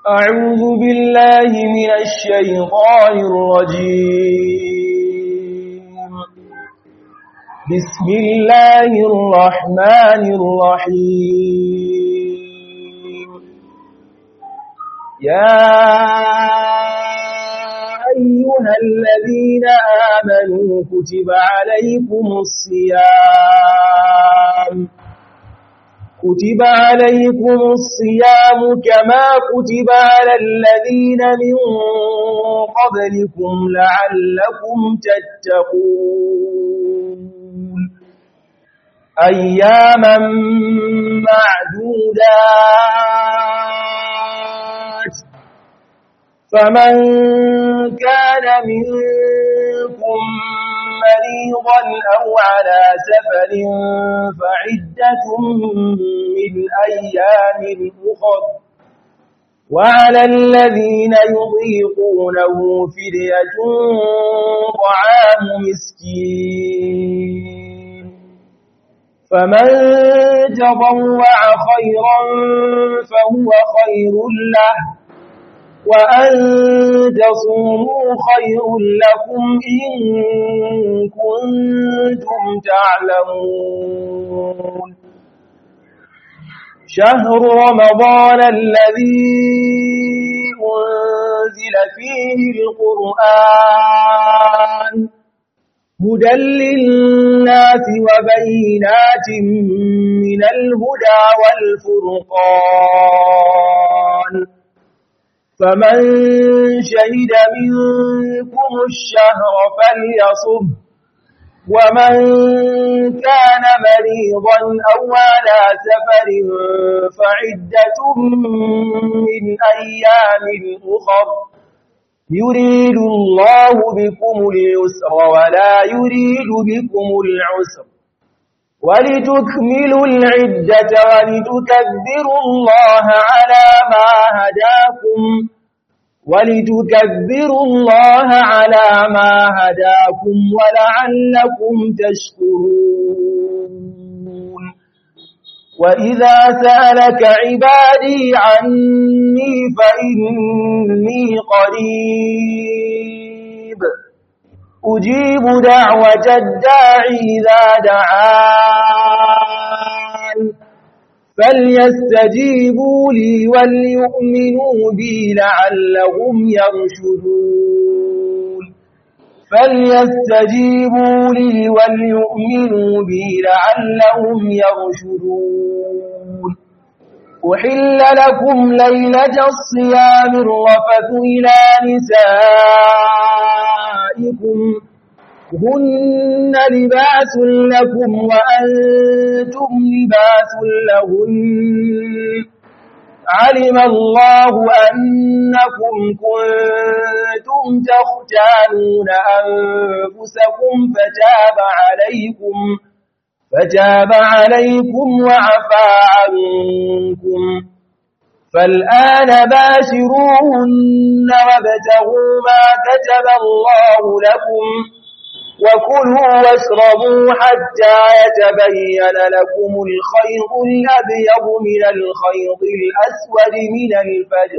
أعوذ بالله من الشيطان الرجيم بسم الله الرحمن الرحيم يا أيها الذين آمنوا كتب عليكم الصيام كتب عليكم الصيام كما كتب على الذين من قبلكم لعلكم تتقون أياما معدودات فمن كان منكم مريضا أو على سفر فعدة من أيام أخر وعلى الذين يضيقونه فدية طعام مسكين فمن تضوع خيرا فهو خير له وأن تصوموا خير لكم إن كنتم تعلمون شهر رمضان الذي أنزل فيه القرآن هدى للناس وبينات من الهدى والفرقان فمن شهد منكم الشهر فليصب ومن كان مريضا أو على سفر فعدة من أيام أخر يريد الله بكم اليسر ولا يريد بكم العسر ولتكملوا العدة ولتكبروا الله على ما هداكم ولتكبروا الله على ما هداكم ولعلكم تشكرون وإذا سألك عبادي عني فإني قريب أجيب دعوة الداعي إذا دعان فليستجيبوا لي وليؤمنوا بي لعلهم يرشدون فليستجيبوا لي وليؤمنوا بي لعلهم يرشدون أحل لكم ليلة الصيام الرفث إلى نسائكم هن لباس لكم وأنتم لباس لهن علم الله أنكم كنتم تختانون أنفسكم فتاب عليكم فتاب عليكم وعفى عنكم فالآن باشروهن وابتغوا ما كتب الله لكم وكلوا واشربوا حتى يتبين لكم الخيط الأبيض من الخيط الأسود من الفجر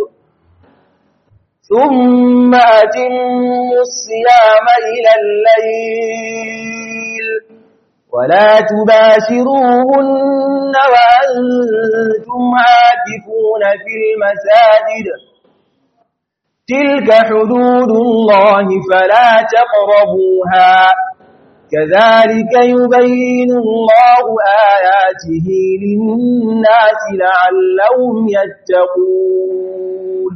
ثم أتموا الصيام إلى الليل ولا تباشروهن وأنتم عاكفون في المساجد تلك حدود الله فلا تقربوها كذلك يبين الله آياته للناس لعلهم يتقون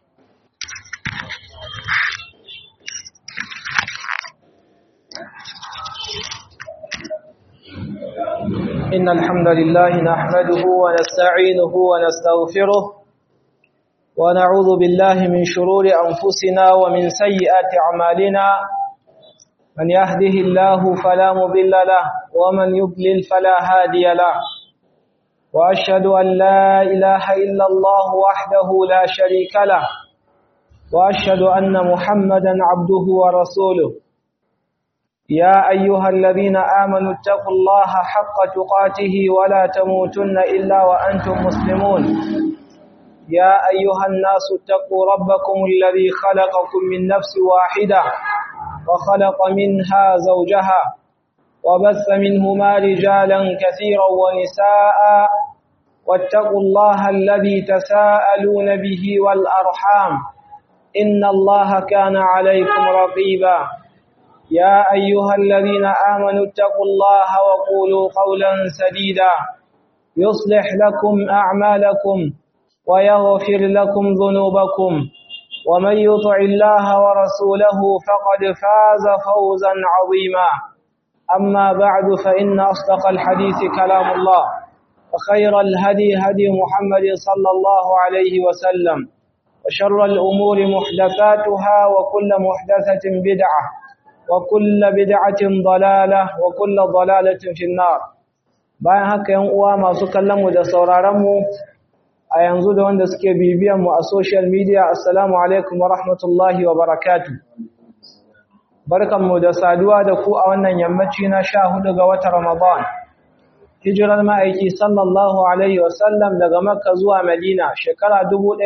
إن الحمد لله نحمده ونستعينه ونستغفره ونعوذ بالله من شرور أنفسنا ومن سيئات أعمالنا من يهده الله فلا مضل له ومن يضلل فلا هادي له وأشهد أن لا إله إلا الله وحده لا شريك له وأشهد أن محمدا عبده ورسوله يا أيها الذين آمنوا اتقوا الله حق تقاته ولا تموتن إلا وأنتم مسلمون يا أيها الناس اتقوا ربكم الذي خلقكم من نفس واحدة وخلق منها زوجها وبث منهما رجالا كثيرا ونساء واتقوا الله الذي تساءلون به والأرحام إن الله كان عليكم رقيبا يا أيها الذين آمنوا اتقوا الله وقولوا قولا سديدا يصلح لكم أعمالكم ويغفر لكم ذنوبكم ومن يطع الله ورسوله فقد فاز فوزا عظيما أما بعد فإن أصدق الحديث كلام الله وخير الهدي هدي محمد صلى الله عليه وسلم وشر الأمور محدثاتها وكل محدثة بدعة وكل بدعة ضلالة وكل ضلالة في النار bayan haka yan uwa masu kallon mu da sauraron mu a yanzu da wanda suke bibiyan mu a social media assalamu alaikum wa rahmatullahi wa barakatuh barkanmu da saduwa da ku a wannan yammaci na sha hudu ga watan Ramadan. Hijirar ma'aiki sallallahu Alaihi wasallam daga Makka zuwa Madina shekara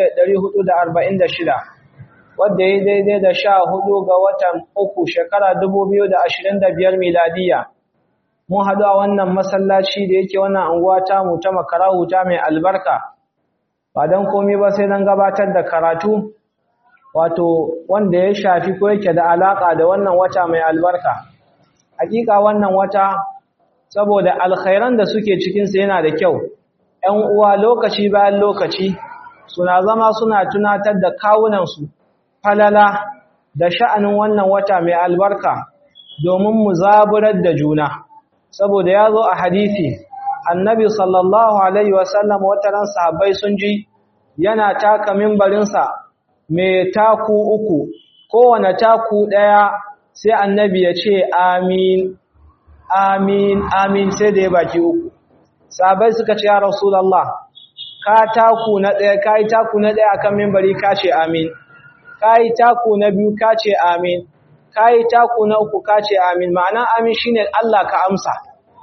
1446, wadda ya daidai da sha hudu ga watan uku shekara 2025 miladiya. Mun haɗu a wannan masallaci da yake wannan anguwa tamu ta makara huta mai albarka, ba don komi ba sai don gabatar da karatu wato wanda ya shafi ko yake da alaka da wannan wata mai albarka hakika wannan wata saboda alkhairan da suke cikin sa yana da kyau ƴan uwa lokaci bayan lokaci suna zama suna tunatar da kawunan su falala da sha'anin wannan wata mai albarka domin mu zaburar da juna saboda ya zo a hadisi annabi sallallahu alaihi wasallam wataran sahabbai sun ji yana taka mimbarinsa mai taku uku kowane taku ɗaya sai annabi ya ce amin amin amin sai da ya baki uku sabai suka ce ya rasulallah ka taku na ɗaya ka yi taku na ɗaya akan mimbari ka ce amin ka yi taku na biyu ka ce amin ka yi taku na uku ka ce amin ma'ana amin shine Allah ka amsa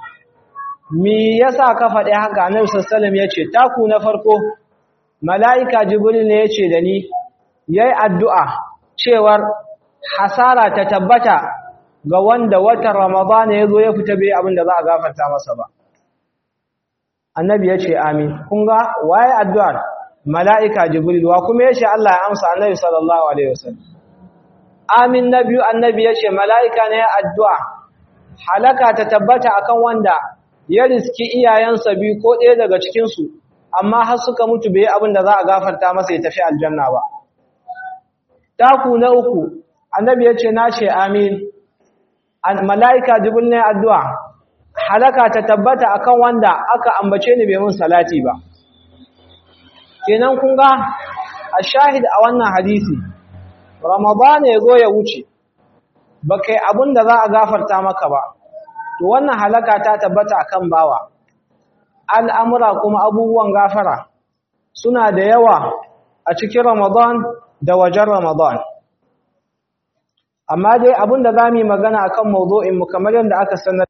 me yasa ka faɗi haka annabi sallallahu alaihi wasallam ya ce taku na farko mala'ika jibril ne ya ce da ni ya yi addu'a cewar hasara ta tabbata ga wanda watan Ramadana ya zo ya fita bai abin da za a gafarta masa ba. Annabi ya ce, Amin, kun ga waye addu'ar mala'ika Jibril wa kuma ya ce Allah ya amsa annabi sallallahu Alaihi wasallam. Amin na biyu annabi ya ce, mala'ika ne ya addu'a, halaka ta tabbata akan wanda ya riski iyayensa biyu ko ɗaya daga cikinsu, amma har suka mutu bai abin da za a gafarta masa ya tafi aljanna ba. taku na uku annabi ya ce na ce amin mala'ika jibril ne addu'a halaka ta tabbata akan wanda aka ambace ni bai mun salati ba kenan kun ga a shahid a wannan hadisi ramadan ya zo ya wuce ba kai abin da za a gafarta maka ba to wannan halaka ta tabbata akan bawa al'amura kuma abubuwan gafara suna da yawa a cikin ramadan da wajen Ramadan. Amma dai abin da za mu yi magana a kan mu kamar yadda aka sanar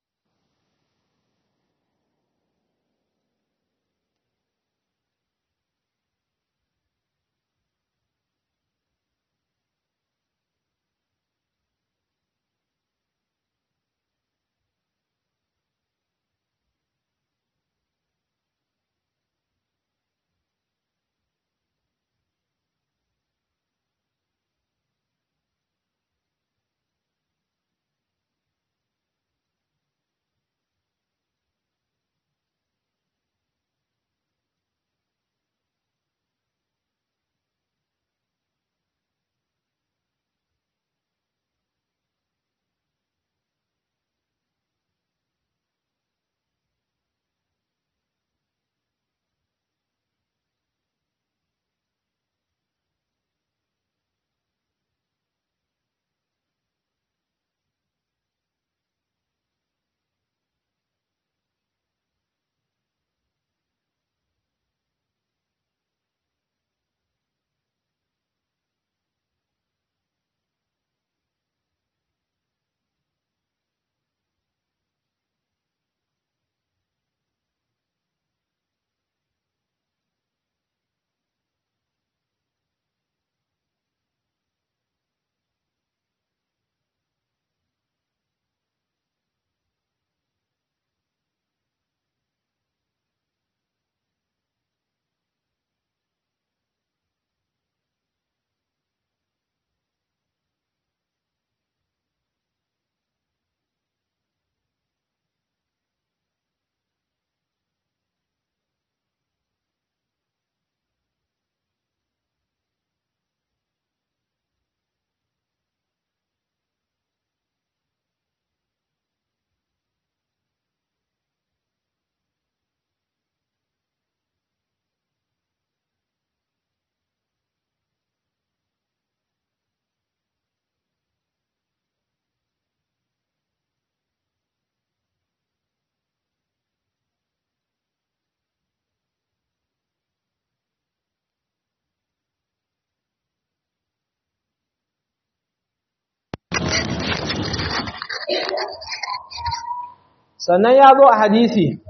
sannan ya zo a hadisi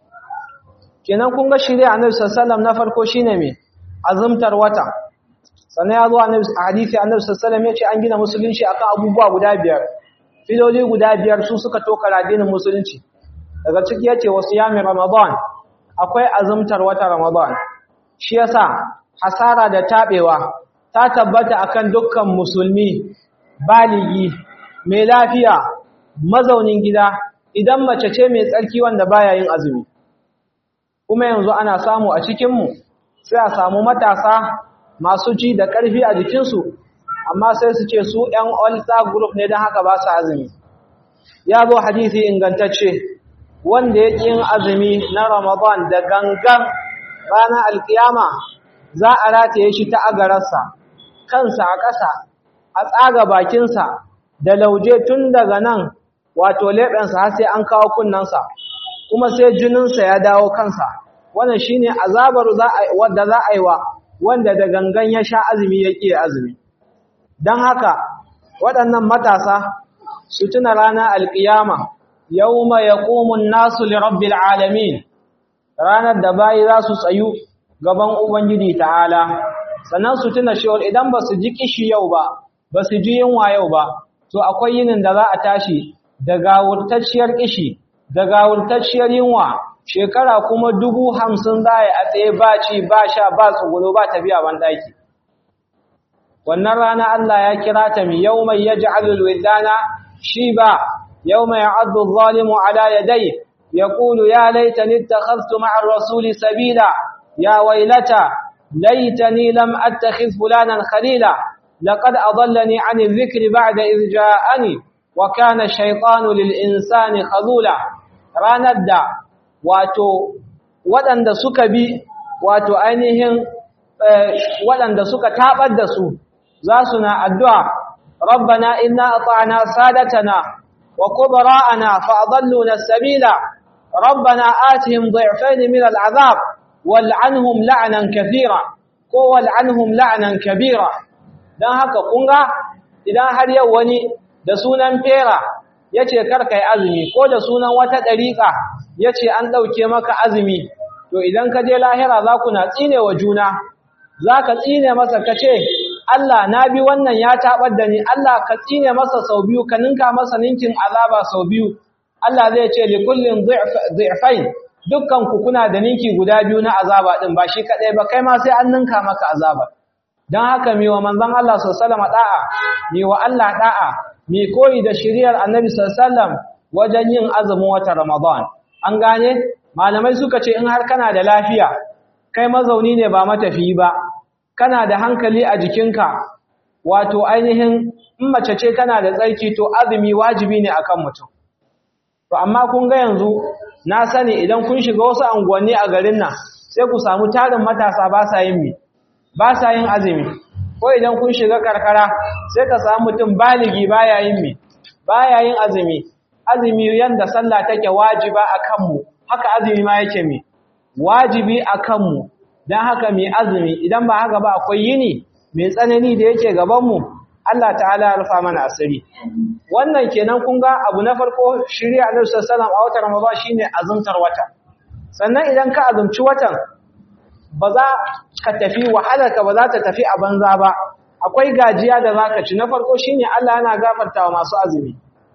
kenan kun ga shirya annabi sallallahu na farko shine me azumtar wata sannan ya zo a hadisi annabi sallallahu ya ce an gina musulunci akan abubuwa guda biyar filoli guda biyar su suka toka addinin musulunci daga ciki yace wasu yamin ramadan akwai azumtar wata ramadan shi yasa hasara da tabewa ta tabbata akan dukkan musulmi baligi mai lafiya mazaunin gida idan mace ce mai tsarki wanda baya yin azumi kuma yanzu ana samu a cikinmu sai a samu matasa masu ji da ƙarfi a jikinsu amma sai su ce su ‘yan ultra group ne don haka ba su azumi ya zo hadisi ingantacce wanda ya yin azumi na ramadan da gangan ranar alkiyama za a rataye shi ta agararsa kansa a ƙasa a tsaga bakinsa da lauje tun daga nan wato leɓensa har sai an kawo kunnensa kuma sai jininsa ya dawo kansa wannan shine azabar wadda za a yi wa wanda da gangan ya sha azumi ya ƙi azumi don haka waɗannan matasa su tuna ranar alƙiyama yawma yaqumun nasu li rabbil alamin ranar da bayi za su tsayu gaban ubangiji ta'ala sannan su tuna cewa idan ba su ji kishi yau ba ba su ji yunwa yau ba to akwai yinin da za a tashi da gawurtacciyar kishi da gawurtacciyar yunwa shekara kuma dubu hamsin za a tsaye ba ci ba sha ba tsugulo ba tafiya ban ɗaki wannan rana Allah ya kira ta mi yau mai ya ji alulwidana shi ba yau mai addu zalimu ala yadai ya ƙulu ya laitani ta khastu ma'ar rasuli sabila ya wailata laitani lam attakhiz fulanan khalila laqad adallani an dhikri ba'da idh ja'ani wa kana shaytanu lil insani khazula ranar da wato waɗanda suka bi wato ainihin waɗanda suka tabar da su za su na addu'a rabbana inna ata'na sadatana wa kubara'ana fa adalluna sabila rabbana atihim dhi'fayn min al'azab wal'anhum la'nan kathira ko wal'anhum la'nan kabira dan haka kunga idan har yau wani da sunan fera yace karka yi azumi ko da sunan wata dariƙa yace an dauke maka azumi to idan ka je lahira za ku na tsine wa juna zaka tsine masa kace Allah na bi wannan ya tabar da ni Allah ka tsine masa sau biyu ka ninka masa ninkin azaba sau biyu Allah zai ce li kullin dhi'fain dukkan ku kuna da ninki guda biyu na azaba din ba shi kadai ba kai ma sai an ninka maka azaba dan haka mi wa manzon Allah sallallahu alaihi wasallam da'a mi wa Allah da'a mi koyi da shiriyar Annabi sallallahu alaihi wasallam wajen yin azumin wata Ramadan an gane malamai suka ce in har kana da lafiya kai mazauni ne ba matafiyi ba kana da hankali a jikinka wato ainihin in mace ce kana da tsarki to azumi wajibi ne akan mutum to amma kun ga yanzu na sani idan kun shiga wasu anguwanni a garin nan sai ku samu tarin matasa ba sa yin mi ba sa yin azumi ko idan kun shiga karkara sai ka samu mutum baligi baya yin mi baya yin azumi azumi yanda sallah take wajiba akan mu haka azumi ma yake mi wajibi akan mu dan haka mai azumi idan ba haka ba akwai yini mai tsanani da yake gaban mu Allah ta'ala ya rufa mana asiri wannan kenan kun ga abu na farko shirya Annabi sallallahu alaihi wasallam a watan Ramadan shine azumtar wata sannan idan ka azumci watan ba za ka tafi wahalarka ba za ta tafi a banza ba akwai gajiya da zaka ci na farko shine Allah yana gafartawa masu azumi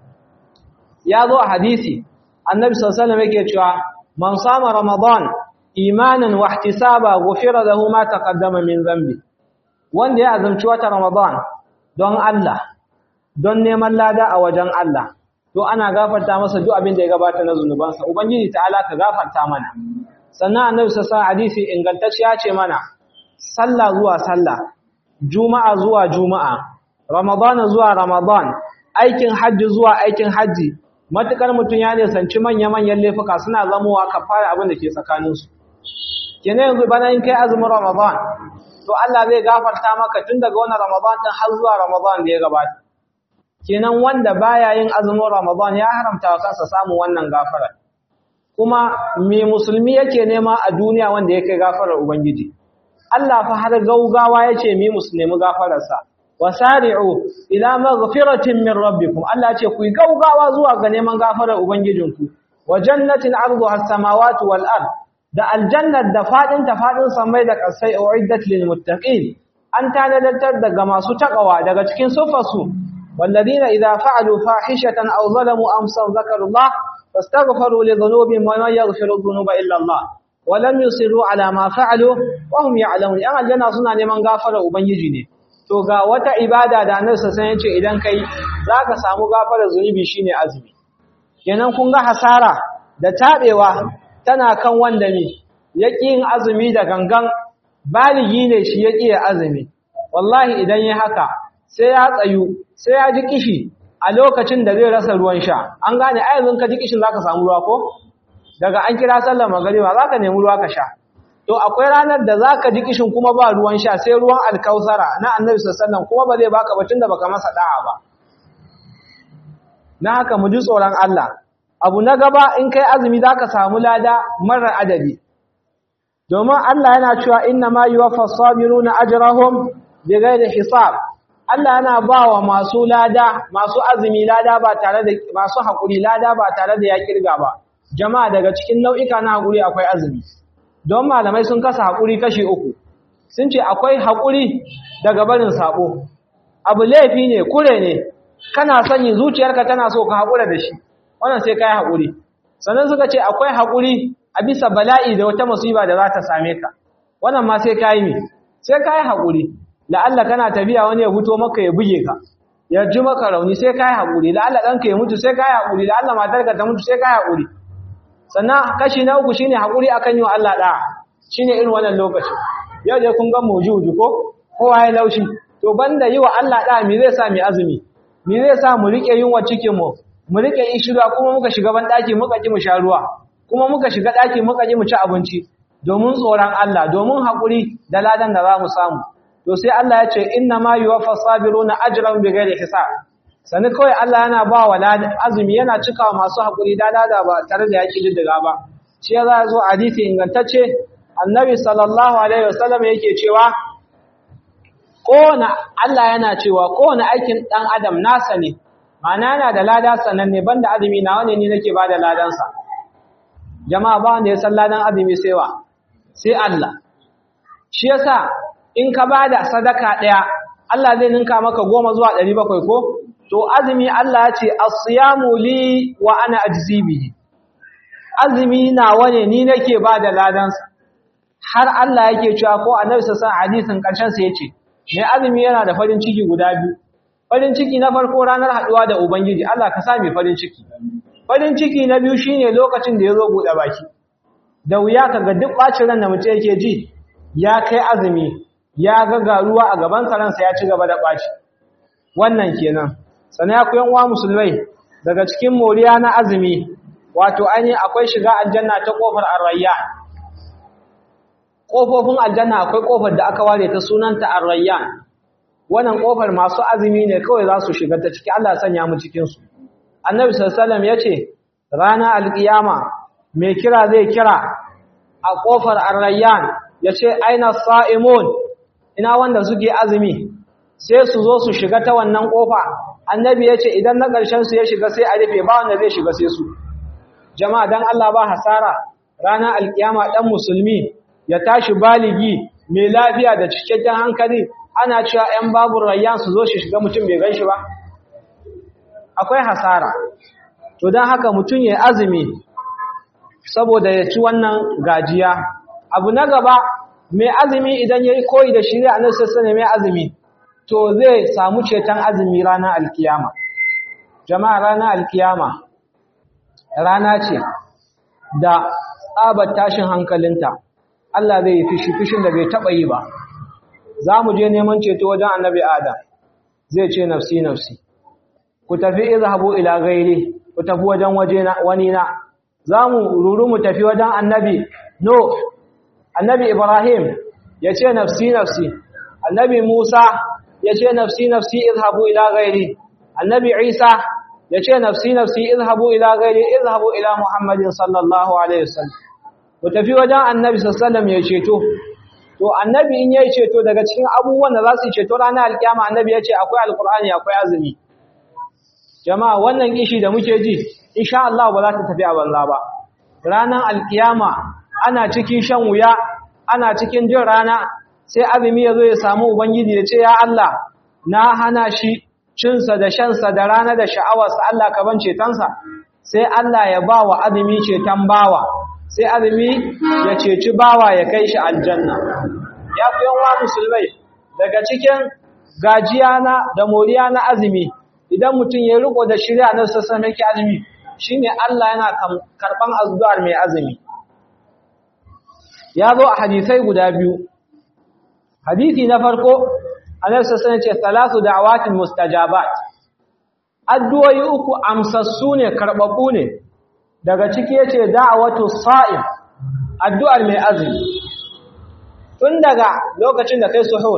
ya zo a hadisi Annabi sallallahu alaihi wasallam yake cewa man sama Ramadan imanan wa ihtisaba ghufira lahu ma taqaddama min dhanbi wanda ya azumci wata Ramadan don Allah don neman lada a wajen Allah to ana gafarta masa duk abin da ya gabata na zunubansa ubangiji ta'ala ka gafarta mana sannan annabi sallallahu alaihi hadisi ingantacce ya ce mana sallah zuwa sallah juma'a zuwa juma'a ramadan zuwa ramadan aikin hajji zuwa aikin hajji matukar mutun ya ne sanci manya manyan laifuka suna zamowa kafara abin da ke tsakaninsu kenan yanzu bana in kai azumin ramadan to Allah zai gafarta maka tun daga wannan Ramadan din har zuwa Ramadan da ya gabata kenan wanda baya yin azumin Ramadan ya haramta wa kansa samun wannan gafara kuma me musulmi yake nema a duniya wanda yake gafarar ubangiji Allah fa har gaugawa yace mi musulmi gafararsa wasari'u ila maghfiratin min rabbikum Allah ce ku gaugawa zuwa ga neman gafarar ubangijinku wa jannatin arduha as-samawati wal ard da aljannat da fadin ta fadin samai da kasai uiddat lil muttaqin an tanadatar daga masu takawa daga cikin sufasu walladina idza fa'alu fahishatan aw zalamu amsan zakarullah fastaghfiru li dhunubihim wa man yaghfiru dhunuba illa Allah wa lam yusiru ala ma fa'alu wa hum ya'lamun yan aljanna suna neman gafara ubangiji ne to ga wata ibada da annabi sallallahu yace idan kai zaka samu gafara zunubi shine azumi kenan kun ga hasara da tabewa tana kan wanda ne yaki yin azumi da gangan baligi ne shi yaki ya azumi wallahi idan yi haka sai ya tsayu sai ya ji kishi a lokacin da zai rasa ruwan sha an gane ai yanzu ka ji kishin zaka samu ruwa ko daga an kira sallar magariba zaka nemi ruwa ka sha to akwai ranar da zaka ji kishin kuma ba ruwan sha sai ruwan alkausara na annabi sallallahu kuma ba zai baka ba tunda baka masa da'a ba na haka mu ji tsoron Allah abu na gaba in kai azumi zaka samu lada marar adadi domin Allah yana cewa inna ma yuwaffas sabiruna ajrahum bighairi hisab Allah yana bawa masu lada masu azumi lada ba tare da masu hakuri lada ba tare da ya kirga ba jama'a daga cikin nau'ika na hakuri akwai azumi don malamai sun kasa haƙuri kashi uku sun ce akwai haƙuri daga barin saɓo abu laifi ne kure ne kana sanyi zuciyarka tana so ka haƙura da shi wannan sai ka yi haƙuri sannan suka ce akwai haƙuri a bisa bala'i da wata musiba da za ta same ka wannan ma sai ka yi mi sai ka yi haƙuri la'alla kana tafiya wani ya fito maka ya buge ka ya ji maka rauni sai ka yi haƙuri la'alla ɗanka ya mutu sai ka yi haƙuri la'alla matarka ta mutu sai ka yi haƙuri sannan kashi na uku shine hakuri akan yi wa Allah da shine irin wannan lokaci yau dai kun ga mujuju ko kowa ya laushi to banda yi wa Allah da me zai sa mu azumi me zai sa mu rike yunwa cikin mu mu rike ishira kuma muka shiga ban daki muka ki mu sha ruwa kuma muka shiga daki muka ki mu ci abinci domin tsoron Allah domin hakuri da ladan da za mu samu to sai Allah ya ce inna ma yuwaffas sabiruna ajran bighairi hisab sani kawai Allah yana ba wa azumi yana cika masu haƙuri da ba tare da yaƙi diddiga ba shi ya za zo hadisi ingantacce annabi sallallahu alaihi wasallam yake cewa kowane Allah yana cewa kowane aikin ɗan adam nasa ne ma'ana yana da lada sananne banda azumi na wani ne nake ba da ladansa jama'a ba wanda ya san ladan azumi sai wa sai Allah shi yasa in ka ba da sadaka ɗaya Allah zai ninka maka goma zuwa ɗari bakwai ko to azumi Allah ya ce as-siyamu li wa ana ajzi bihi azumi nawa ne ni nake ba da ladansa har Allah yake cewa ko annabi sallallahu alaihi hadisin karshen sa yace mai azumi yana da farin ciki guda biyu farin ciki na farko ranar haduwa da ubangiji Allah ka sa mai farin ciki farin ciki na biyu shine lokacin da yazo bude baki da wuya kaga duk bacin ran da mutum yake ji ya kai azumi ya ga garuwa a gaban sa ransa ya ci gaba da baci wannan kenan sannan ya kuyan uwa musulmai daga cikin moriya na azumi wato ainihin akwai shiga aljanna ta kofar arrayyan kofofin aljanna akwai kofar da aka ware ta sunanta arrayyan wannan kofar masu azumi ne kawai za su shiga ta ciki Allah sanya mu cikin su annabi sallallahu alaihi wasallam yace rana alkiyama mai kira zai kira a kofar arrayyan yace aina sa'imun ina wanda suke azumi sai su zo su shiga ta wannan kofa annabi ya ce idan na ƙarshen su ya shiga sai a rufe ba wanda zai shiga sai su jama'a dan Allah ba hasara ranar alkiyama dan musulmi ya tashi baligi mai lafiya da cikakken hankali ana cewa 'yan babu rayyan su zo shi shiga mutum bai ganshi ba akwai hasara to don haka mutum ya azumi saboda ya ci wannan gajiya abu na gaba mai azumi idan ya yi koyi da shirya a nan sassane mai azumi to zai samu ceton azumi ranar alkiyama jama'a ranar alkiyama rana ce da tsabar tashin hankalinta Allah zai yi fishi fishin da bai taɓa yi ba za mu je neman ceto wajen annabi adam zai ce nafsi nafsi ku tafi izhabu ila gairi ku tafi wajen wani na za mu ruru mu tafi wajen annabi no annabi ibrahim ya ce nafsi nafsi annabi musa ya ce nafsi nafsi izhabu ila gairi annabi isa ya ce nafsi nafsi izhabu ila gairi izhabu ila muhammadin sallallahu alaihi wasallam ku tafi wajen annabi sallallahu ya ceto to annabi in yayi ceto daga cikin abubuwan da za su ceto ranar alkiyama annabi ya ce akwai alqur'ani akwai azumi jama'a wannan kishi da muke ji insha Allah ba za ta tafi a banza ba ranar alkiyama ana cikin shan wuya ana cikin jin rana sai azumi ya zo ya samu ubangiji ya ce ya Allah na hana shi cinsa da shansa da rana da sha'awarsa Allah ka ban cetonsa sai Allah ya ba wa azumi ceton bawa sai azumi ya ceci bawa ya kai shi aljanna ya fi yawa musulmai daga cikin gajiya na da moriya na azumi idan mutum ya riko da shirya na sassan yake azumi shine Allah yana karban azdu'ar mai azumi ya zo a hadisai guda biyu hadisi na farko annabi sassan ce salatu da'awatin mustajabat addu'o'i uku amsassu ne karbabbu ne daga ciki yace da'awatu sa'im addu'ar mai azumi tun daga lokacin da kai suhur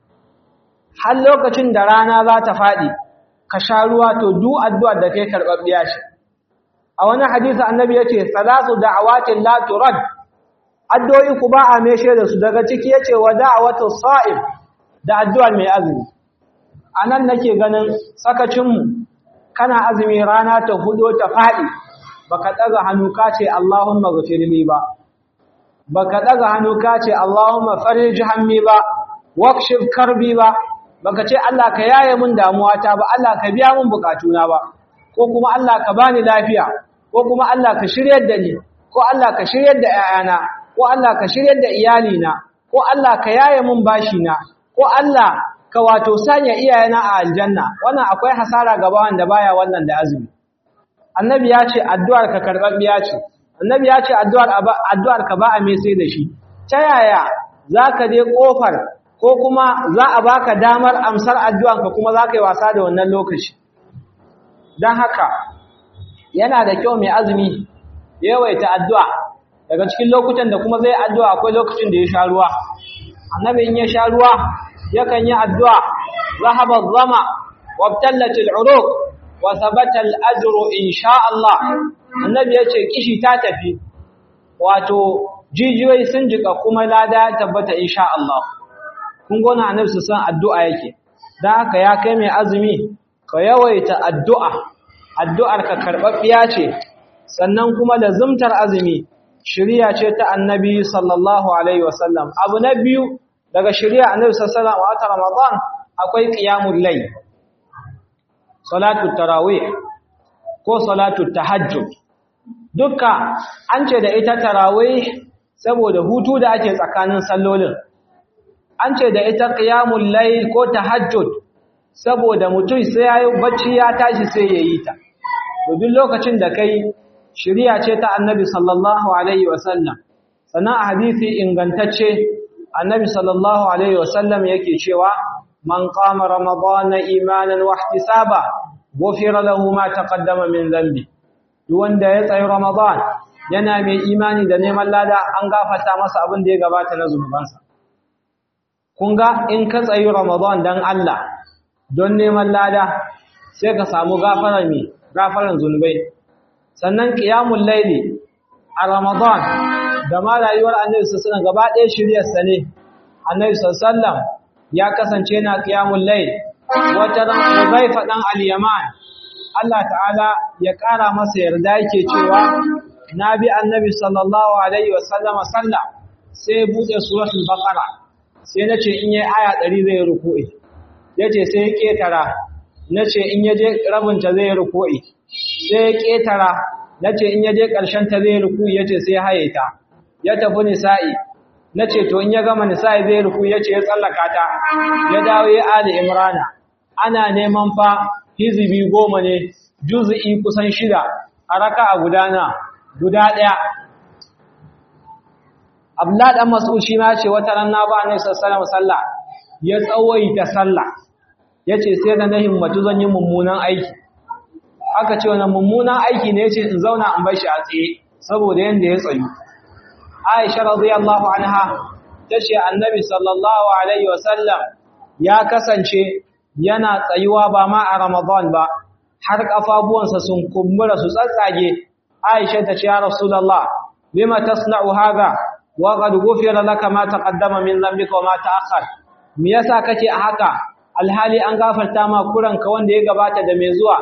har lokacin da rana za ta faɗi ka sha ruwa to duk addu'ar da kai karɓaɓɓiya ce a wani hadisi annabi yace salatu da'awatin la turad addu'o'i ku ba a meshe da su daga ciki yace wa da'awatu sa'im da addu'ar mai azumi anan nake ganin sakacin mu kana azumi rana ta hudo ta faɗi baka daga hannu ka ce Allahumma ghfirli ba baka daga hannu ka ce Allahumma farij hammi ba wakshif karbi ba baka ce Allah ka yaye mun damuwata ba Allah ka biya mun bukatuna ba ko kuma Allah ka bani lafiya ko kuma Allah ka shiryar da ni ko Allah ka shiryar da ƴaƴana ko Allah ka shiryar da iyalina ko Allah ka yaye mun bashina ko Allah ka wato sanya iyayena a aljanna wannan akwai hasara gaba wanda baya wannan da azumi annabi ya ce addu'ar ka karbabbiya ce annabi ya ce addu'ar addu'ar ka ba a me sai da shi ta yaya zaka je kofar ko kuma za a baka damar amsar addu'an ka kuma zaka yi wasa da wannan lokaci dan haka yana da kyau mai azumi yawaita addu'a daga cikin lokutan da kuma zai addu'a akwai lokacin da ya sha ruwa annabi in ya sha ruwa yakan yi addu'a zahaba zama wabtallat al'uruq wa thabata al'ajru insha Allah annabi yace kishi ta tafi wato jijiyoyi sun jika kuma lada ya tabbata insha Allah kun gona annabi su san addu'a yake dan haka ya kai mai azumi ka yawaita addu'a addu'ar ka karbabbiya ce sannan kuma lazumtar azumi shiriya ce ta annabi sallallahu alaihi wasallam abu na biyu daga shiriya annabi sallallahu alaihi wasallam ramadan akwai qiyamul layl salatu tarawih ko salatu tahajjud duka an ce da ita tarawih saboda hutu da ake tsakanin sallolin an ce da ita qiyamul layl ko tahajjud saboda mutum sai yayi bacci ya tashi sai yayi ta to duk lokacin da kai shiriya ce ta annabi sallallahu alaihi wasallam sannan a hadisi ingantacce annabi sallallahu alaihi wasallam yake cewa man qama ramadana imanan wa ihtisaba ghufira lahu ma taqaddama min dhanbi duk wanda ya tsayi ramadan yana mai imani da neman lada an gafarta masa abin da ya gabata na zunubansa kun ga in ka tsayi ramadan dan Allah don neman lada sai ka samu gafarar me gafaran zunubai sannan qiyamul layli a ramadan da ma rayuwar annabi sallallahu alaihi gaba ɗaya shiryarsa ne annabi sallallahu ya kasance na qiyamul layl wata ran Hudayfa dan al-Yaman Allah ta'ala ya ƙara masa yarda yake cewa nabi annabi sallallahu alaihi wasallam salla sai bude suratul baqara sai nace in yayi aya 100 zai ruku'i yace sai ya ketara nace in yaje rabinta zai ruku'i sai ya ketara nace in yaje ƙarshen ta zai ruku'i yace sai haye ta ya tafi nisa'i nace to in ya gama nisa'i zai ruku yace ya tsallaka ta ya dawo ya ali imrana ana neman fa hizbi goma ne juz'i kusan shida a raka'a gudana guda daya Abdullah dan Mas'ud shi ma ce wata ran na ba ne sallallahu sallah ya tsawaita sallah yace sai da na himmatu zan yi mummunan aiki aka ce wannan mummunan aiki ne yace in zauna in bar shi a tsaye saboda yanda ya tsayu Aisha radiyallahu anha tace Annabi sallallahu alaihi wasallam ya kasance yana tsayuwa ba ma a Ramadan ba har kafabuwansa sun kumbura su tsatsage Aisha tace ya Rasulullah lima tasna'u hadha wa qad ghufira laka ma taqaddama min dhanbika wa ma ta'akhkhar me yasa kake a haka alhali an gafarta ma kuranka wanda ya gabata da mai zuwa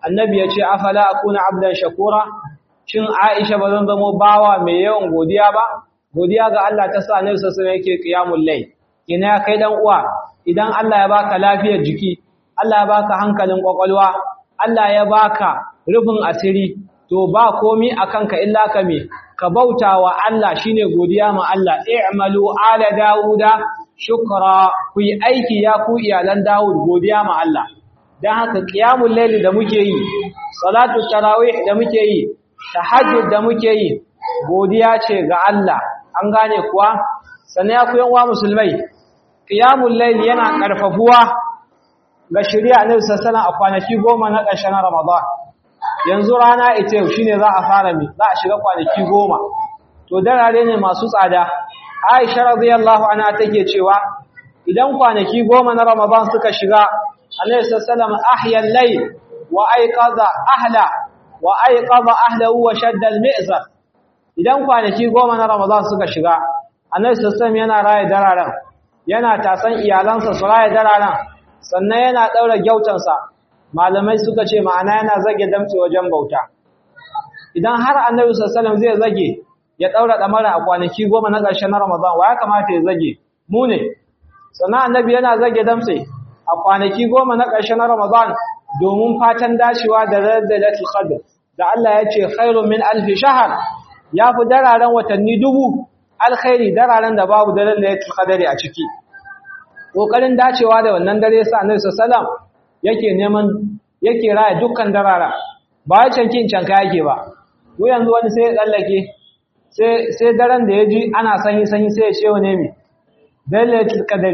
annabi ya ce afala akuna abdan shakura shin Aisha ba zan zamo bawa mai yawan godiya ba godiya ga Allah ta sa annabi sallallahu alaihi yake qiyamul layl ina kai dan uwa idan Allah ya baka lafiyar jiki Allah ya baka hankalin kwakwalwa Allah ya baka rufin asiri to ba komi akan ka illa ka me ka bautawa Allah shine godiya ma Allah i'malu ala dauda shukra ku yi aiki ya ku iyalan Dawud godiya ma Allah dan haka qiyamul layl da muke yi salatu tarawih da muke yi tahajjud da muke yi godiya ce ga Allah an gane kuwa sannan ya ku yan musulmai qiyamul layl yana karfafuwa ga shari'a Annabi sallallahu a kwanaki goma na ƙarshen Ramadan yanzu rana ita yau shine za a fara mi za a shiga kwanaki goma to darare ne masu tsada Aisha radiyallahu anha take cewa idan kwanaki goma na Ramadan suka shiga Annabi sallallahu ahya al-layl wa ayqadha ahla wa ayqadha ahlahu wa shadda al-mi'zar idan kwanaki goma na Ramadan suka shiga Annabi sallallahu yana raye dararen yana tasan iyalansa su raye dararen sannan yana daura gyautansa malamai suka ce ma'ana yana zage damtse wajen bauta idan har Annabi sallallahu zai zage ya daura damara a kwanaki goma na ƙarshen Ramadan wa ya kamata ya zage mu ne sannan Annabi yana zage damtse a kwanaki goma na ƙarshen Ramadan domin fatan dacewa da Lailatul Qadr da Allah ya ce khairun min alfi shahr yafi dararen watanni dubu alkhairi dararen da babu daren Lailatul Qadr a ciki kokarin dacewa da wannan dare sa Annabi sallallahu yake neman yake raya dukkan darara ba ya cankin canka yake ba mu yanzu wani sai ya tsallake sai sai daren da yaji ana sanyi sanyi sai ya ce wa ne mi Lailatul Qadr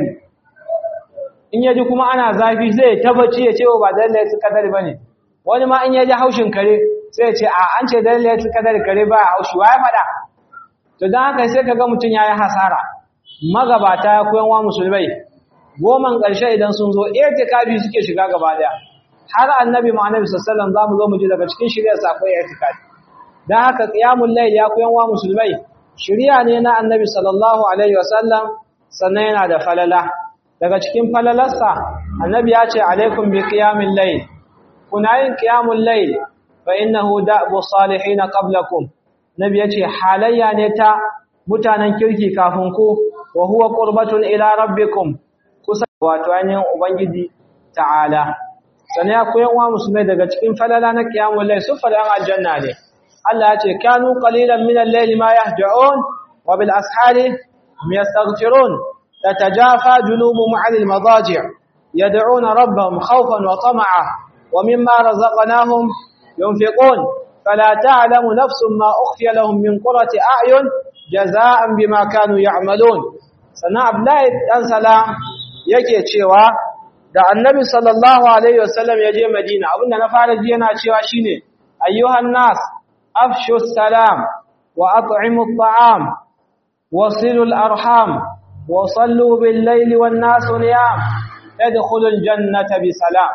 in yaji kuma ana zafi sai ya tabbaci ya ce ba Lailatul Qadr bane wani ma in yaji haushin kare sai ya ce a an ce Lailatul Qadr kare ba haushi wai fada to dan haka sai kaga mutun yayi hasara magabata ya koyan wa musulmai goman ƙarshe idan sun zo irtikafi suke shiga gaba daya har annabi mu annabi sallallahu alaihi zamu zo mu ji daga cikin shirya safai irtikafi dan haka qiyamul layl ya koyan wa musulmai shiriya ne na annabi sallallahu alaihi wasallam sannan yana da falala daga cikin falalarsa annabi ya ce alaikum bi qiyamil layl kuna yin qiyamul layl fa innahu da'bu salihin qablakum nabi ya ce halayya ne ta mutanen kirki kafin ku wa huwa qurbatun ila rabbikum kusa wato ainihin ubangiji ta'ala sannan ya koyan wa musulmai daga cikin falala na qiyamul layl su falan aljanna ne Allah ya ce kanu qalilan min al-layli ma yahja'un wa bil ashari yastaghfirun tatajafa junubuhum 'anil madaji' yad'una rabbahum khawfan wa tama'a wa mimma razaqnahum yunfiqun fala ta'lamu nafsun ma ukhfiya lahum min qurrati a'yun jazaa'an bima kanu ya'malun sannan Abdullahi dan salam yake cewa da annabi sallallahu alaihi wasallam ya je madina abinda na fara ji yana cewa shine ayyuhan nas afshu salam wa at'imu at'am wasilu al-arham wa sallu bil layli wan nas niyam tadkhulu al-jannata bi salam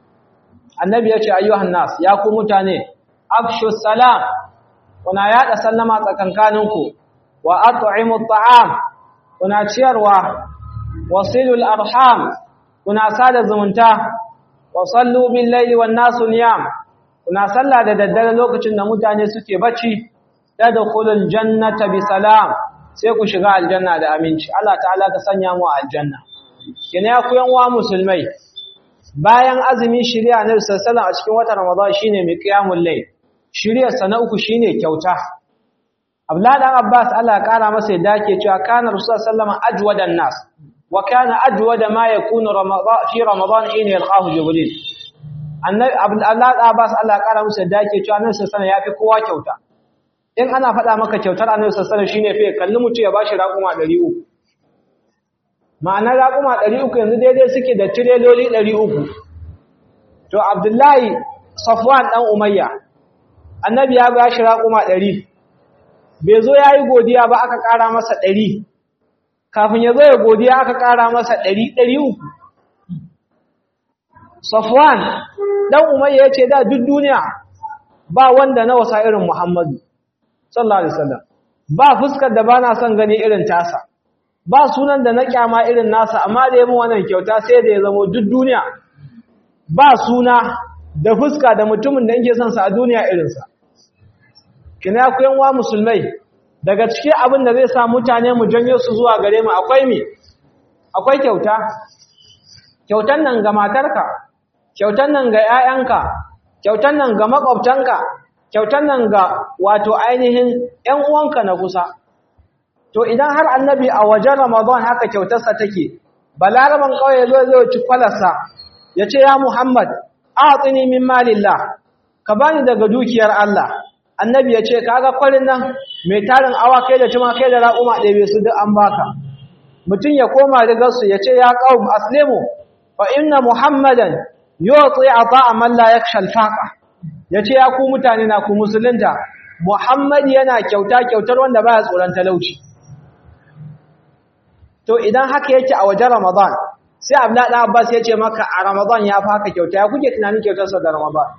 annabi yace ayyuhan nas ya ku mutane afshu salam kuna yada sallama tsakankaninku wa at'imu at'am kuna ciyarwa wasilul arham kuna sada zumunta wa sallu bil laili wan nasu niyam kuna salla da daddare lokacin da mutane suke bacci tadkhulul jannata bi salam sai ku shiga aljanna da aminci Allah ta'ala ka sanya mu aljanna kina ya kuyan wa musulmai bayan azumi shari'a na sallallahu a cikin watan ramadan shine mai qiyamul layl shari'a sana uku shine kyauta Abdullah dan Abbas Allah ya kara masa yadda yake cewa kana Rasulullah sallallahu alaihi wasallam ajwadan nas wa kana ajwada ma yakunu ramadan fi ramadan in yalqahu jibril annabi Abdullah dan Abbas Allah ya kara masa yadda yake cewa annabi sallallahu alaihi wasallam yafi kowa kyauta in ana faɗa maka kyautar annabi sallallahu alaihi wasallam shine fa kalli mutu ya bashi raƙuma 300 ma'ana raƙuma 300 yanzu daidai suke da tireloli 300 to Abdullahi Safwan dan Umayya annabi ya bashi raƙuma 100 bai zo ya yi godiya ba aka ƙara masa ɗari kafin ya zo ya godiya aka ƙara masa ɗari ɗari uku safwan ɗan umayya ya ce da duk duniya ba wanda na wasa irin muhammadu sallallahu alaihi wasallam ba fuskar da ba na son gani irin tasa ba sunan da na kyama irin nasa amma da yamin wannan kyauta sai da ya zamo duk duniya ba suna da fuska da mutumin da yake son sa a duniya irinsa kina ku yan wa musulmai daga cikin abin da zai sa mutane mu janyo su zuwa gare mu akwai me akwai kyauta kyautan nan ga matarka kyautan nan ga 'ya'yanka kyautan nan ga makwabtanka kyautan nan ga wato ainihin ƴan uwanka na kusa to idan har annabi a wajen ramadan haka kyautarsa take balaraban kauye zo zai ci kwalarsa ya ce ya muhammad a'tini min malillah ka bani daga dukiyar Allah annabi ya ce kaga kwarin nan mai tarin awakai da tumakai da raƙuma ɗebe su duk an baka mutum ya koma rigarsu ya ce ya qaum aslimu fa inna muhammadan yuti ata'a man la yakhsha al-faqa yace ya ku mutane na ku musulunta muhammad yana kyauta kyautar wanda baya tsoron talauci to idan haka yake a wajen ramadan sai abdullahi dan abbas yace maka a ramadan ya fa haka kyauta ya kuke tunanin kyautar sa da ramadan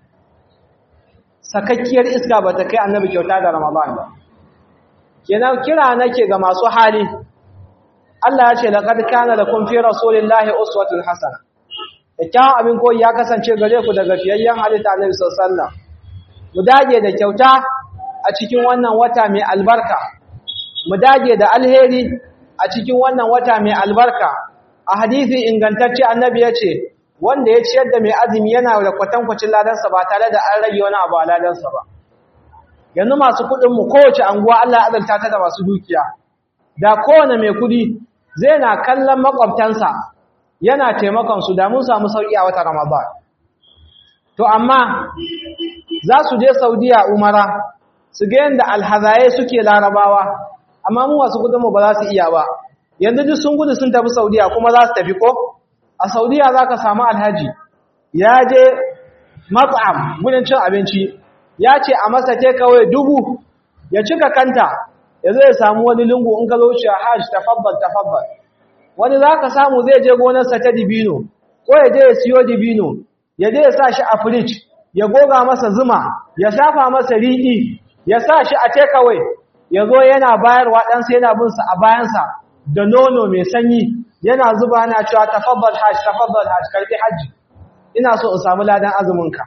sakakkiyar iska bata kai annabi kyauta da ramadan ba kenan kira nake ga masu hali Allah ya ce laqad kana lakum fi rasulillahi uswatun hasana kyakkyawan abin koyi ya kasance gare ku daga fiyayyen halitta Annabi sallallahu alaihi wasallam mu dage da kyauta a cikin wannan wata mai albarka mu dage da alheri a cikin wannan wata mai albarka a hadisi ingantacce Annabi ya ce wanda ya ciyar da mai azumi yana da kwatankwacin ladansa ba tare da an rage wani abu a ladansa ba yanzu masu kuɗin mu kowace anguwa Allah ya azalta ta da masu dukiya da kowane mai kuɗi zai na kallon makwabtansa yana taimakon su da mun samu sauki a wata Ramadan to amma za su je Saudiya umara su ga yanda alhazaye suke larabawa amma mu wasu kudin mu ba za su iya ba yanzu duk sun gudu sun tafi Saudiya kuma za su tafi ko a Saudiya zaka samu alhaji ya je mat'am gudun cin abinci ya ce a masa kawai dubu ya cika kanta ya zai samu wani lungu in ka zo shi hajj tafabbal tafabbal wani za ka samu zai je gonarsa ta dibino ko ya je ya siyo dibino ya je ya sa shi a firij ya goga masa zuma ya shafa masa riɗi ya sa shi a takeaway ya zo yana bayarwa ɗansa yana bin sa a bayansa da nono mai sanyi yana zuba yana cewa tafabbal hajj tafabbal hajj karbi hajji ina so in samu ladan azuminka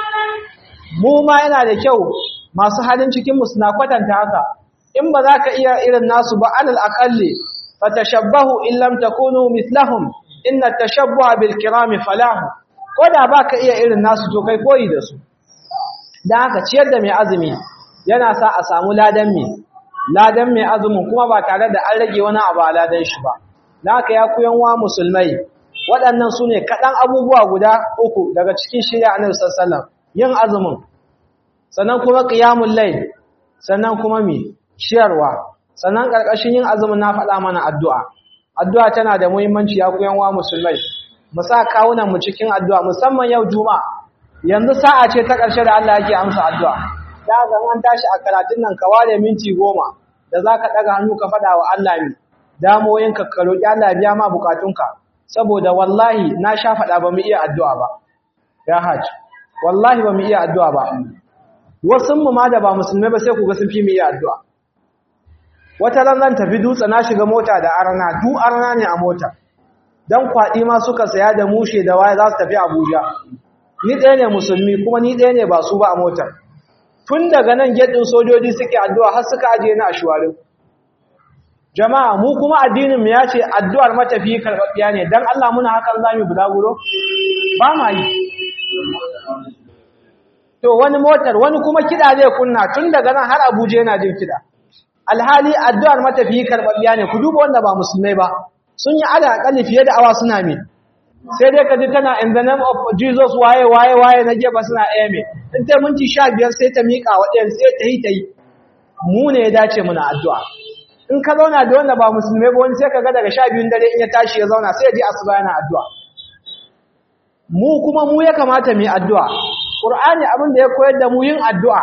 mu ma yana da kyau masu halin cikin mu suna kwatanta haka in ba za ka iya irin nasu ba alal aqalli fatashabbahu in lam takunu mithlahum inna tashabbuha bil kirami falahu koda baka iya irin nasu to kai koyi da su dan haka ciyar da mai azumi yana sa a samu ladan mai ladan mai azumin kuma ba tare da an rage wani abu a ladan shi ba dan haka ya kuyan wa musulmai waɗannan su ne kaɗan abubuwa guda uku daga cikin shirya annabi sallallahu alaihi wasallam yin azumin sannan kuma qiyamul layl sannan kuma mi ciyarwa sannan ƙarƙashin yin azumin na faɗa mana addu'a addu'a tana da muhimmanci ya kuyan wa musulmai mu sa kawunan mu cikin addu'a musamman yau juma'a yanzu sa'a ce ta ƙarshe da Allah yake amsa addu'a da ga an tashi a karatun nan ka ware minti goma da za ka ɗaga hannu ka faɗa wa Allah ne damoyinka ka roƙi Allah biya ma bukatunka saboda wallahi na sha faɗa ba mu iya addu'a ba ya hajj wallahi ba mu iya addu'a ba wasu mu ma da ba musulmai ba sai ku ga sun fi mu iya addu'a wata ran zan tafi dutse na shiga mota da arna du arna ne a mota dan kwaɗi ma suka saya da mushe da waye za su tafi Abuja ni ɗaya ne musulmi kuma ni ɗaya ne ba su ba a motar tun daga nan gedin sojoji suke addu'a har suka ajiye ni a shuwarin jama'a mu kuma addinin mu ya ce addu'ar matafi karɓaɓɓiya ne dan Allah muna hakan zamu bulaguro ba ma yi to wani motar wani kuma kiɗa zai kunna tun daga nan har Abuja yana jin kiɗa alhali addu'ar matafiyi karɓaɓɓiya ne ku duba wanda ba musulmai ba sun yi ala akalli fiye da awa suna me sai dai ka ji tana in the name of Jesus waye waye waye na gefa suna ɗaya me in ta minti sha biyar sai ta miƙa wa ɗayan sai ta yi ta yi mu ne ya dace muna addu'a in ka zauna da wanda ba musulmai ba wani sai ka ga daga sha biyun dare in ya tashi ya zauna sai ya ji asuba yana addu'a mu kuma mu ya kamata mu yi addu'a Qur'ani abin da ya koyar da mu yin addu'a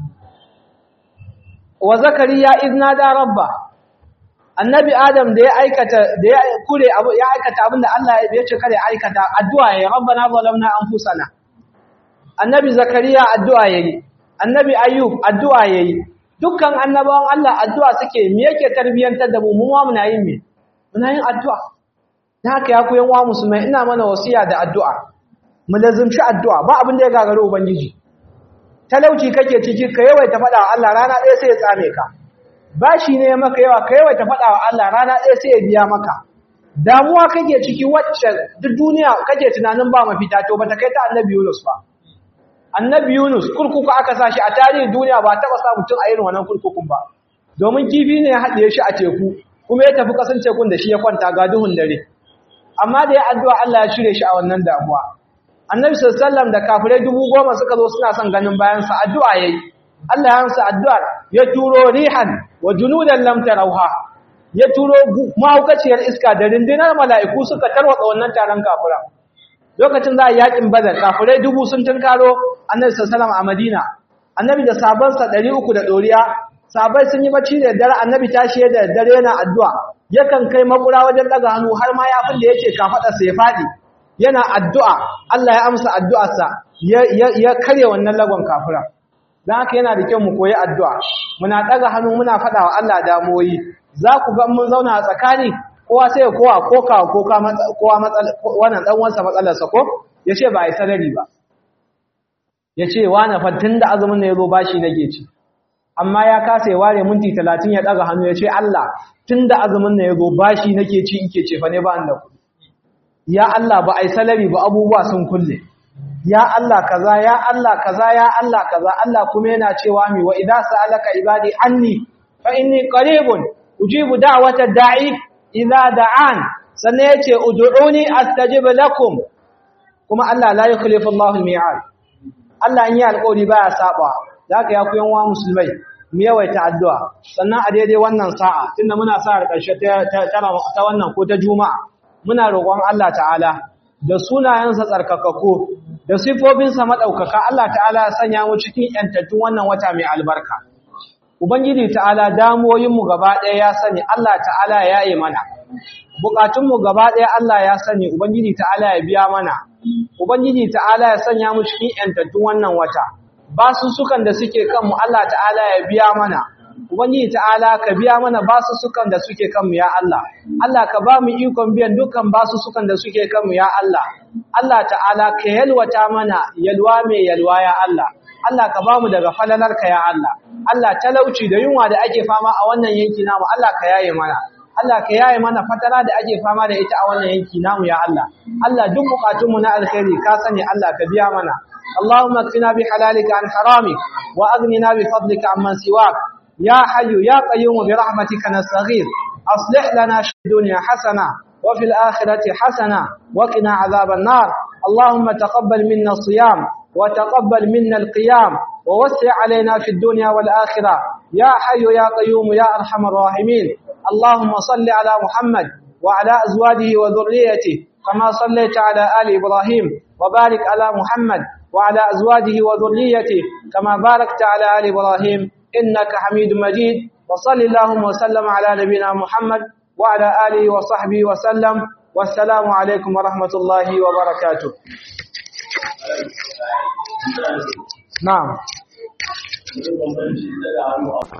wa zakariya izna da rabba annabi adam da ya aikata da ya kure abu ya aikata abinda Allah ya ce kare aikata addu'a ya rabbana zalamna anfusana annabi zakariya addu'a yayi annabi ayyub addu'a yayi dukkan annabawan Allah addu'a suke me yake tarbiyantar da mu mu ma muna yin me muna yin addu'a dan haka ya ku yan wa musulmai ina mana wasiya da addu'a mu lazumci addu'a ba abin da ya gagari ubangiji talauci kake ciki ka yawaita faɗa wa Allah rana ɗaya sai ya tsame ka bashi ne maka yawa ka yawaita faɗa wa Allah rana ɗaya sai ya biya maka damuwa kake ciki wacce duk duniya kake tunanin ba mafita to bata kai ta annabi Yunus ba annabi Yunus kurkuku aka sa shi a tarihin duniya ba taɓa sa mutum a irin wannan kurkukun ba domin kifi ne ya haɗe shi a teku kuma ya tafi kasan tekun da shi ya kwanta ga duhun dare amma da ya addu'a Allah ya shirye shi a wannan damuwa annabi sallallahu da kafirai dubu goma suka zo suna son ganin bayansa addu'a yayi Allah ya amsa addu'ar ya turo rihan wa junudan lam tarauha ya turo mahaukaciyar iska da rindinar mala'iku suka tarwatsa wannan taron kafira lokacin za a yakin badar kafirai dubu sun tunkaro annabi sallallahu a madina annabi da sabansa ɗari uku da ɗoriya sabai sun yi bacci da dare annabi tashi da dare yana addu'a yakan kai makura wajen daga hannu har ma yafin da yake kafaɗarsa ya faɗi yana addu'a Allah ya amsa addu'arsa ya karya wannan lagon kafira don haka yana da kyau mu koyi addu'a muna ɗaga hannu muna faɗa wa Allah damuwoyi za ku ga mun zauna a tsakani kowa sai kowa koka koka kowa wannan ɗan wansa matsalarsa ko ya ce ba a yi sanari ba ya ce wane fattun da azumin na ya zo bashi nake ci amma ya kasa ya ware minti talatin ya ɗaga hannu ya ce Allah tun da azumin na ya zo bashi nake ci ike ce fa ne ba da kuɗi ya Allah ba ai salari ba abubuwa sun kulle ya Allah kaza ya Allah kaza ya Allah kaza Allah kuma yana cewa mi wa idza sa'alaka ibadi anni fa inni qaribun ujibu da'wata da'i idza da'an sannan yace ud'uni astajib lakum kuma Allah la yukhlifu Allahu al-mi'ad Allah in yi alƙawari baya saba zaka ya ku yan wa musulmai mu yawaita addu'a sannan a daidai wannan sa'a tunda muna sa ƙarshe ta wannan ko ta juma'a muna roƙon Allah ta'ala da sunayensa tsarkakako da sifofinsa maɗaukaka Allah ta'ala ya sanya mu cikin ‘yantattun wannan wata mai albarka. Ubangiji ta'ala damuwoyinmu gaba ɗaya ya sani Allah ta'ala ya yi mana, buƙatunmu gaba ɗaya Allah ya sani Ubangiji ta'ala ya biya mana, Ubangiji ta'ala ya sanya mu cikin ‘yantattun wannan wata, basussukan da suke kanmu Allah ta'ala ya biya mana, Ubangiji ta'ala ka biya mana basussukan da suke kanmu ya Allah. Allah ka ba mu ikon biyan dukkan basussukan da suke kanmu ya Allah. Allah ta'ala ka yalwata mana yalwa mai yalwa ya Allah. Allah ka ba mu daga falalarka ya Allah. Allah talauci da yunwa da ake fama a wannan yanki namu Allah ka yaye mana. Allah ka yaye mana fatara da ake fama da ita a wannan yanki namu ya Allah. Allah duk bukatunmu na alkhairi ka sani Allah ka biya mana. اللهم اكفنا بحلالك عن حرامك واغننا بفضلك عمن سواك يا حي يا قيوم برحمتك نستغيث أصلح لنا في الدنيا حسنة وفي الآخرة حسنة وقنا عذاب النار اللهم تقبل منا الصيام وتقبل منا القيام ووسع علينا في الدنيا والآخرة يا حي يا قيوم يا أرحم الراحمين اللهم صل على محمد وعلى أزواجه وذريته كما صليت على آل إبراهيم وبارك على محمد وعلى أزواجه وذريته كما باركت على آل إبراهيم إنك حميد مجيد وصل اللهم وسلم على نبينا محمد وعلى آله وصحبه وسلم والسلام عليكم ورحمة الله وبركاته نعم